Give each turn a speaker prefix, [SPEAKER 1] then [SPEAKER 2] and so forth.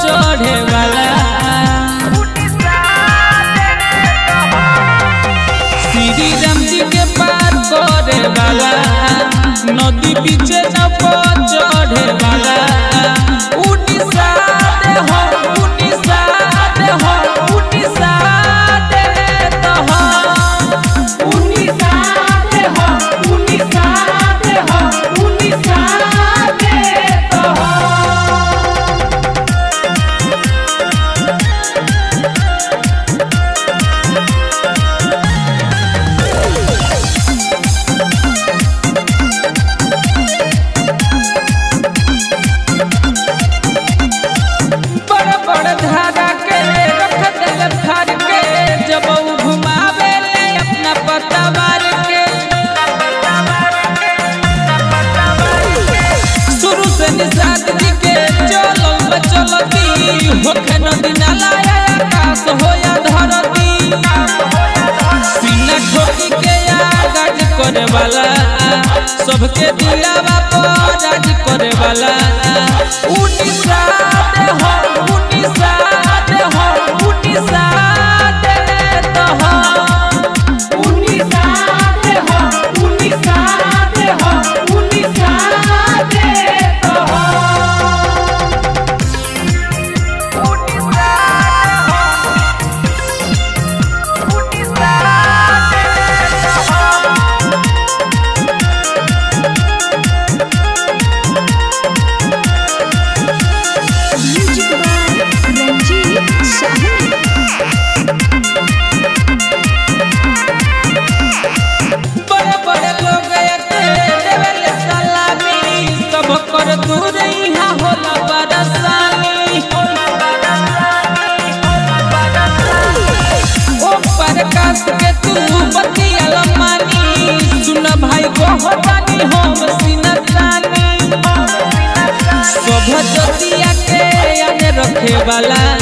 [SPEAKER 1] चढ़े वाला श्री राम जी के पार करे वाला नदी पीछे नप चढ़े वाला उड़ीसा दे हो उड़ीसा दे हो उड़ीसा दे तो हो
[SPEAKER 2] उड़ीसा दे हो उड़ीसा दे हो उड़ीसा दे तो हो
[SPEAKER 1] बड़ बड़ धारा के रख दिल फाड़ के जब ऊ घुमावे ले अपना पतवार के शुरू से निषाद जी के चलल चलती होखे नदी नाला या आकाश हो या धरती सीना ठोकी के आगाज करे वाला सबके दिलावा पर राज करे वाला उड़ीसा दे हो उड़ीसा दे हो उड़ीसा दे तो हो
[SPEAKER 2] उड़ीसा दे हो उड़ीसा दे हो उड़ीसा दे तो हो
[SPEAKER 3] Music by Ranjit Sahni.
[SPEAKER 1] बड़े बड़े लोग एके देवेल सलामी सब कर दूर यहाँ होला बरसानी ओ प्रकाश के तू बतिया मानी सुन भाई को होतानी हम सिनतानी सब जतिया के याद रखे वाला